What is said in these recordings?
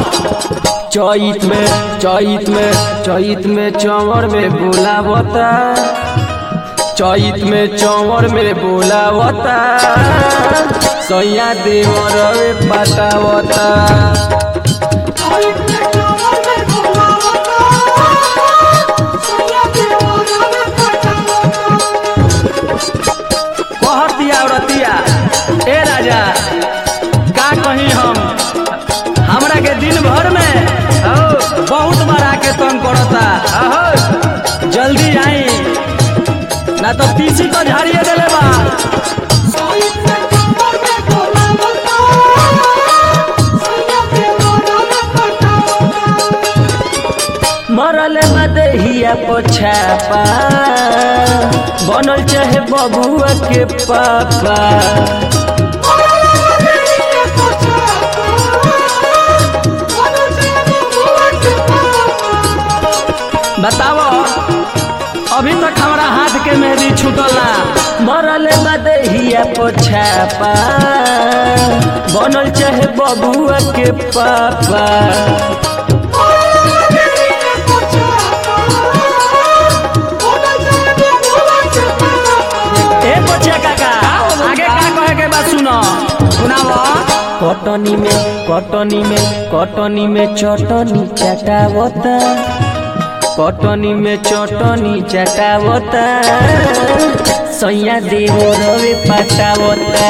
चैत में चैत में चैत में चंवर में बोलावता चैत में चंवर में बोलावता सैया देवर पटावता कहतिया औरतिया ए राजा का कहीं हम हमरा के दिन भर में ओ, बहुत बार आके तंग करता अहो जल्दी आई ना तो पीछी को झाड़िए देले बा मरल मदहिया पोछापा बनल चाहे बबुआ के पापा बताओ अभी तक हमारा हाथ के मेहंदी छूटल ना मरल मदहिया पोछापा बनल चाहे बबुआ के पापा ए बचिया काका आगे का कहे के बात सुनो सुनाओ कटनी में कटनी में कटनी में चटनी चटावता कटनी में चटनी चटावता सैया देव रवे पटावता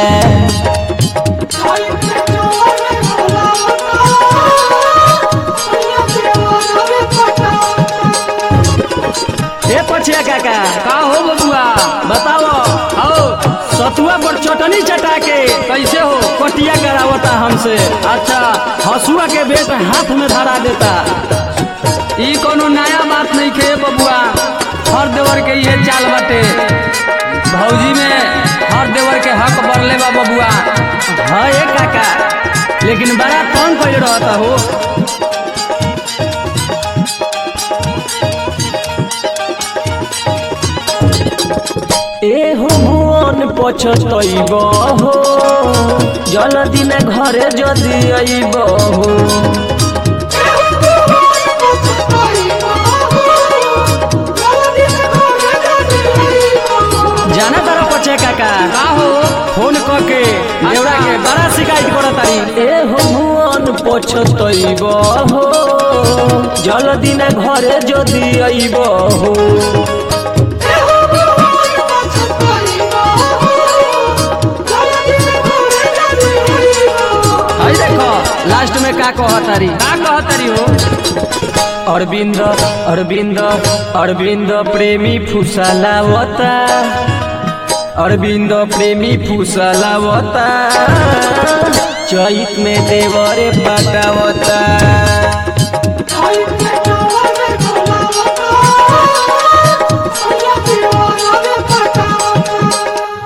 ए पछिया काका का हो बबुआ बताओ आओ सतुआ पर चटनी चटा के कैसे हो कटिया करावता हमसे अच्छा हसुआ के बेट हाथ में धरा देता ई कोनो नया बात नहीं खे बबुआ हर देवर के ये चाल बाटे भौजी में हर देवर के हक बरले बा बबुआ हाँ ए काका लेकिन बड़ा तंग कैल रहता हो ए हो भुवन पछतैब हो जल्दी न घरे जल्दी अइब हो जाना तारा पछे काका का हो फोन करके देवरा के बड़ा शिकायत करत तारी ए हो भुवन पछतैब हो जल्दी न घरे जल्दी अइब हो हई देखो लास्ट में का कहतारी का कहतरी हो अरविंद अरविंद अरविंद प्रेमी फुसलावता अरविंद प्रेमी फुसलावता चैत में देवरे पटावता